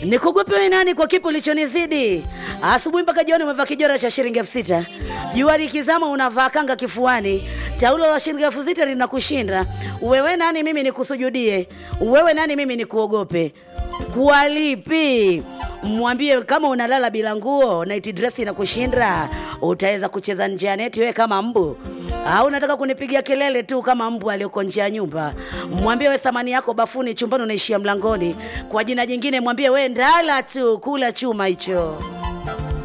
Nikugope wewe nani kwa kipi ulichonizidi? Asubuhi mpaka jioni umevaa kijora cha shilingi elfu sita. Jua likizama unavaa kanga kifuani. Taulo la shilingi elfu sita linakushinda. Wewe nani mimi nikusujudie? Wewe nani mimi nikuogope? Kwa lipi? Mwambie kama unalala bila nguo, night dress inakushinda, utaweza kucheza nje ya neti wewe kama mbu au unataka kunipigia kelele tu kama mbu aliyoko nje ya nyumba? Mwambie we thamani yako bafuni, chumbani unaishia mlangoni. Kwa jina jingine mwambie we ndala tu, kula chuma hicho.